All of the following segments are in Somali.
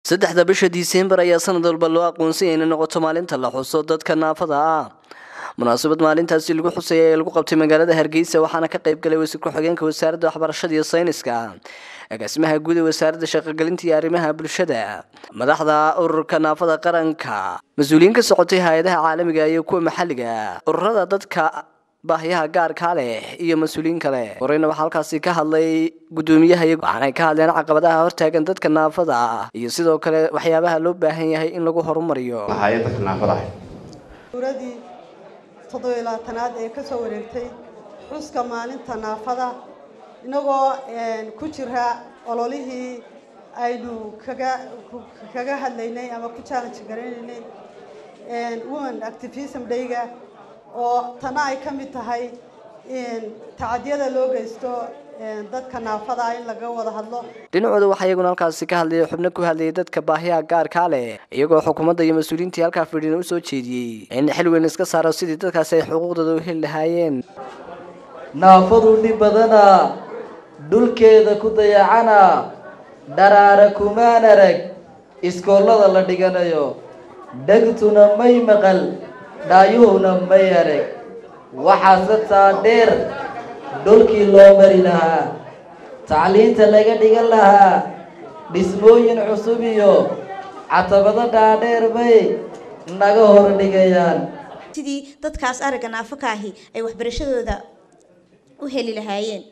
saddexda bisha disembar ayaa sanad walba loo aqoonsanyay inay noqoto maalinta la xuso dadka naafada ah munaasabad maalintaasi lagu xusaya ee lagu qabtay magaalada hargeysa waxaana ka qayb galay wasiir ku-xigeenka wasaaradda waxbarashada iyo sayniska agaasimaha guud ee wasaaradda shaqogelinta iyo arrimaha bulshada madaxda ururka naafada qaranka mas-uuliyiin ka socotay hay-adaha caalamiga iyo kuwa maxalliga ururada dadka baahyaha gaarkaa leh iyo mas-uuliyiin kale horeyna waxaa halkaasi ka hadlay guddoomiyaha waxaanay ka hadleen caqabadaha hortaagan dadka naafada ah iyo sidoo kale waxyaabaha loo baahan yahay in lagu horumariyo hay'adda naafada ah suuradii toddobiyo labaatanaad ee ka soo wareegtay xuska maalinta naafada inagoo ku jira ololihii aynu kaga kaga hadlaynay ama ku challenge garaynaynay women activism dayga oo tana ay ka mid tahay tacadyada loo geysto dadka naafada in laga wada hadlo dhinacooda waxaa iyaguna halkaasi ka hadlayay xubno ku hadlayay dadka baahiyaha gaarkaa leh iyagoo xukuumadda iyo mas-uuliyiintii halkaa fidhina u soo jeediyey in xil weyn iska saaro sidii dadkaasi ay xuquuqdooda u heli lahaayeen naafadu dhib badana dhulkeeda ku dayacana dharaara kumaan arag iskoollada la dhiganayo dhegtuna may maqal dhaayuhuna may arag waxaase taa dheer dhulkii loo mari lahaa tacliinta laga dhigan lahaa dhismooyin cusub iyo catabado dhaadheer bay naga hor dhigayaan sidii dadkaas aragga naafaka ahi ay waxbarashadooda u heli lahaayeen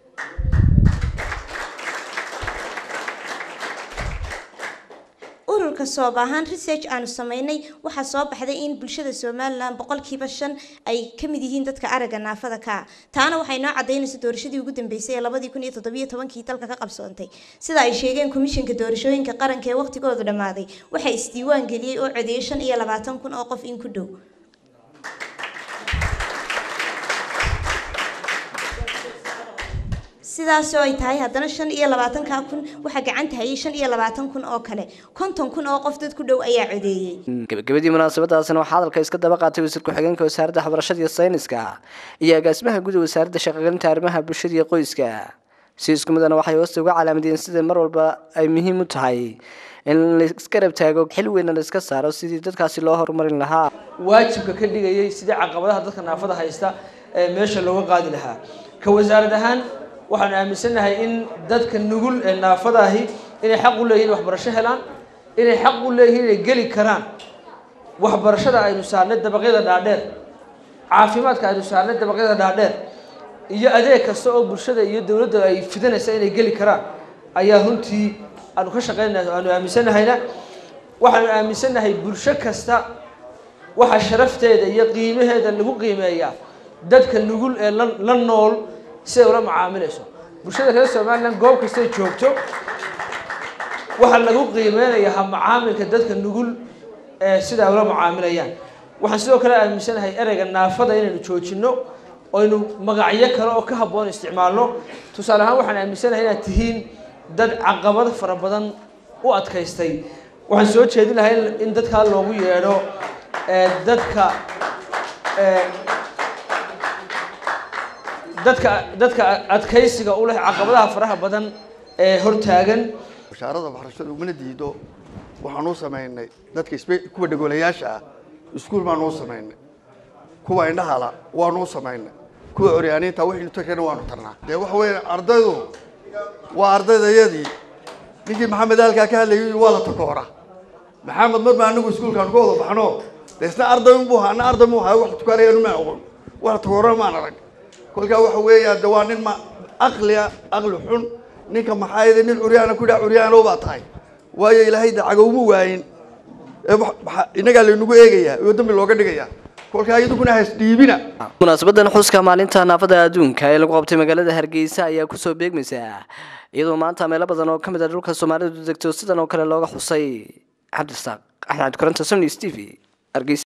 ururka soob ahaan research aanu sameynay waxaa soo baxday in bulshada somalilan boqolkiiba shan ay ka mid yihiin dadka aragga naafada ka ah taana waxay noo cadaynaysa doorashadii ugu dambeysay ee labadii kun iyo toddobiyo tobankii dalka ka qabsoontay sida ay sheegeen komishinka doorashooyinka qaranka ee waqtigoodu dhammaaday waxaa isdiiwaan geliyey oo codeeyay shan iyo labaatan kun oo qof in ku dhow sidaasoo ay tahay haddana shan iyo labaatanka kun waxaa gacanta hayay shan iyo labaatan kun oo kale konton kun oo qof dad ku dhow ayaa codeeyey gabagabadii munaasabadaasina waxaa hadalka iska daba qaatay wasiir ku-xigeenka wasaaradda waxbarashada iyo sayniska iyo agaasimaha guud ee wasaaradda shaqogelinta arrimaha bulshada iyo qoyska si isku midana waxay hoosta uga calaamadiyeen sida mar walba ay muhiim u tahay in laiska rab taago xil weyna la iska saaro sidii dadkaasi loo horumarin lahaa waajibka ka dhigayay sidii caqabadaha dadka naafada haysta ee meesha looga qaadi lahaa ka wasaarad ahaan waxaan aaminsannahay in dadka nugul ee naafadaahi inay xaq u leeyihin waxbarasho helaan inay xaq u leeyihiin inay geli karaan waxbarashada aynu saarnay dabaqyada dhaadheer caafimaadka aynu saarnay dabaqyada dhaadheer iyo adeeg kasta oo bulshada iyo dowladda ay fidanaysa inay geli karaan ayaa runtii aanu ka shaqeynaya aanu aaminsannahayna waxaanu aaminsannahay bulsho kasta waxa sharafteeda iyo qiimaheeda lagu qiimeeyaa dadka nugul ee la la nool siday ula macaamilayso bulshada reer somalilan goob kastay joogto waxaa lagu qiimeynayaa ha macaamilka dadka nugul ee sidaa ula macaamilayaan waxaan sidoo kale aaminsanahay ereyga naafada inaynu joojino aynu magacyo kale oo ka habboon isticmaalno tusaale ahaan waxaan aaminsanahay inaad tihiin dad caqabado fara badan u adkaystay waxaan soo jeedin lahay in dadkaa loogu yeedho dadka dadka dadka adkaysiga u leh caqabadaha faraha badan ee hortaagan washaarada waxbarashada umana diido waxaanuu samaynay dadka kuwa dhagoolayaasha ah iskuul baanuu samaynay kuwa indhahala waanuu samaynay kuwa curyaaniinta wixii takana waanu tarnaa dee waxa weeye ardaydu waa ardaydayadii ninkii maxamed halkaa ka hadlayay waa la takoora maxamed mar baa anagu iskuulkaan ka wada baxno de isna arday unbuu ahaa ana arday mu ahaa wax tukaanayanu ma aqoon wax takoorana maan arag kolkaa waxa weeya de waa nin ma aqlia aqli xun ninka maxaa yidhi nin curyaana ku dhaha curyaanow baa tahay waayo ilaahay de cagowma waayin innagaa laynagu eegayaa oo dambi looga dhigayaa kolkaa iyaduguna hasdhiibina munaasabadan xuska maalinta naafada adduunka ee lagu qabtay magaalada hargeysa ayaa kusoo beegmaysa iyadoo maanta meelo badan oo ka mid a dhulka soomaalidu degto sidan oo kale looga xusay cabdirasaaq axmed kuranta sony steve hargeysa